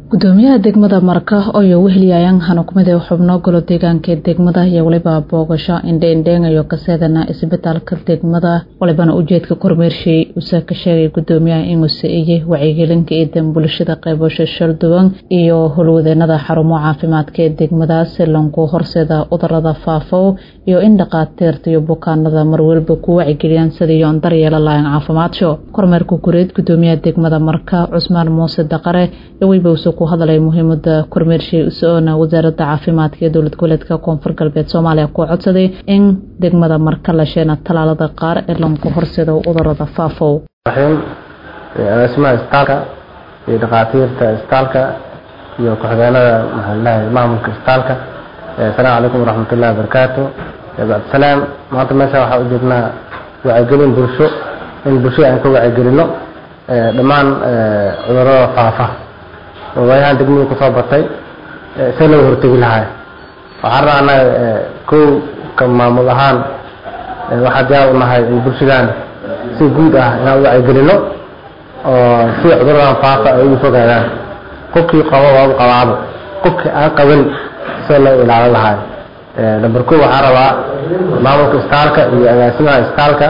gudoomiyaha degmada marka oo weheliyayaan hanukumida xubno golo deegaanka ee degmada iyo waliba boogasho indheindheengayo kaseedana isbitaalka degmada walibana ujeedka kormeershay uuse ka sheegay gudoomiyaha inuse iyo wacyigelinka eedan bulshada qaybasho shalduwan iyo howlwadeenada xarumo caafimaadka ee degmada si lanku horseeda cudurada faafo iyo in dhaqaatiirta iyo bukaanada marwalba ku wacyigeliyaan sidii daryeela lahayn caafimaadso kormeerka gureed gudoomiyaha degmada marka cusmaan muuse daqare iyo weyba ku hadlay muhiimada kormeershay usoona wasaaradda caafimaadka ee dowlad goboleedka koonfur galbeed soomaaliya ku codsaday in degmada marka la sheena talaalada qaar ee lanku horseedo cudurada faafow agaasimaha isbitaalka iyo dhakhaatiirta isbitaalka iyo ku-xigeenada maxaalaha maamulka isbitaalka asalaamu calaykum waraxmatullahi wabarakaatu bacdisalaam maanta meesha waxaa u joognaa wacyigelin bulsho in bulshada aan ka wacyigelino dhammaan cudurada faafa waayahaan degmada kusoo batay see loo hortegi lahay waxaan rabaa anaga kow ka maamul ahaan waxaa diyaar u nahay in bulshadan si guud ah inaan u wacyigelino oo si cuduradan faafa ay ugu fogaadaan qofkii qabo waa u qabaabo qofkii aan qabin see loo ilaalin lahay number kow waxaan rabaa maamulka isbitaalka iyo agaasimaha isbitaalka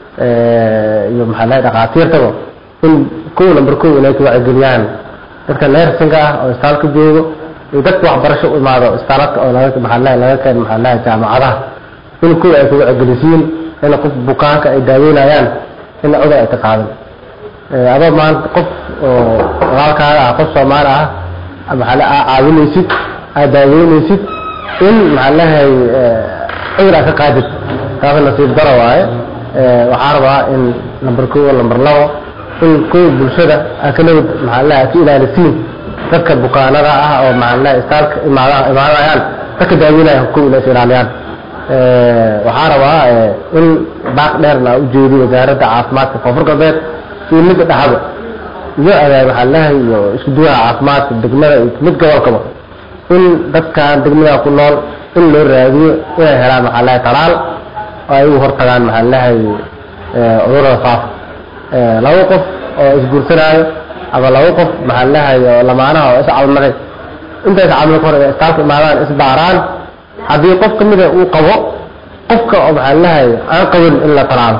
iyo maxaa lahay dhakhaatiirtaba in kow number kow inay ka wacyigeliyaan dadka neersinka ah oo isbitaalka joogo iyo dadka waxbarasho u imaado isbitaalka oo laga maxaalaha laga keen maxaalaha jaamacadaha in kuwa ay kuga cegelisiin in qof bukaanka ay daaweynayaan in cudur ay ka qaadin adoo maanta qof oo walaalkaaga ah qof soomaali ah maxaala aa caawinaysid aad daaweynaysid in maxaalahay cudur aad ka qaadid taas nasiib daro waaye waxaa rabaa in number kow number labo in kuwa bulshada aa ka nabad maxaalaha ka ilaalisiin dadka bukaanada ah oo maxaalaha istaalka imaada imaanayaan dadka daaweynaya kuwa inays ilaaliyaan waxaa rabaa in baaq dheerna u jeediyo wasaaradda caafimaadka koonfur galbeed iyo midda dhaxaba iyo maxaalaha iyo isku duwaha caafimaadka degmada iyo mid gobolkaba in dadkan degmada ku nool in loo raadiyo inay helaan maxaalaha talaal oo ay ugu hortagaan maxaalaha cudurada faafa laba qof oo isguursanaayo ama laba qof maxaalahay oo lamaanaha oo iscalmaday inta iscalmada ka hor inay istaalka imaadaan isbaaraan haddii qof ka mida uu qabo qofka oo maxaalahay aan qabin in la talaalo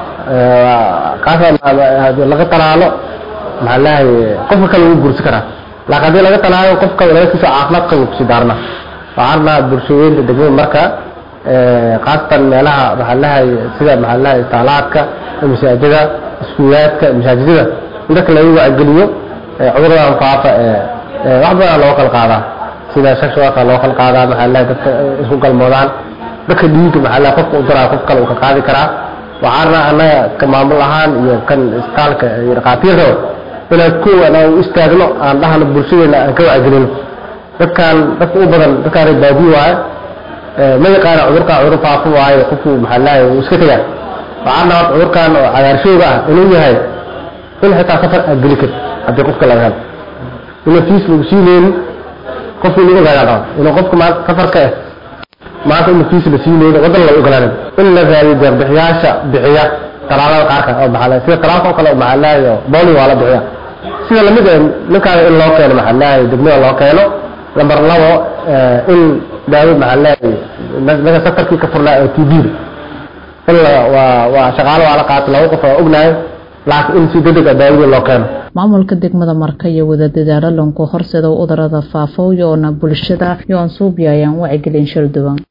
kaas laga talaalo maxaalahay qofka kale wuu guursan karaa laakiin haddii laga talaalo qofka walaalkiisa caafimaad qabo kusii daarna waxaan rabnaa bulshooyinka degmada marka khaasatan meelaha maxaalahay sida maxaalaha istaalaadka masaajida iskuulaadka masaajidada in dadka lagu wacgeliyo cuduradan faafa wax badan loo kala qaadaa sida shashooka loo kala qaadaa maxaalaha dadka isku galmoodaan dadka dhiiga maxaalaha qofka u daraa qof kale uu ka qaadi karaa waxaana annaga ka maamul ahaan iyo kan isbitaalka iyo dhakhaatiirtaba inaan kuwan aan u istaagno aan dhahno bulshadeena aan ka wacgelino dadkan dadka u badan dadkaan reer baadiyo waaye ma yaqaana cudurkaan cudur faafo waaye qofku maxaalaha uu iska tegaa waxaan rabaa cudurkan oo cagaarshooga ah inuu yahay in xitaa safar aad geli karti haddii qofka laga helo ina fiis lagu siineynin qofku inu ogaadaa raba inuu qofka maanta safarka ah maanta ina fiis la siineynin waddan la ogolaanin in la raadiyo deeqbixiyaasha bixiya talaalada qaarka oo maxaa sida talaalka oo kale oo maxaalahay oo bowling waa la bixiya sida lamid ah ninkaada in loo keeno maxaalahay degmada loo keeno lambar labo in daawo maxaalahay naga safarkii ka furnaa oo t b waa shaqaalo waa la qaatay laba qof oo ognahay laakiin in si degdeg ah daawada loo keeno maamulka degmada marka iyo wada dadaalo lanku horseeda cudurada faafo yoona bulshada yoon suubyayaan wacyigelin shalduwan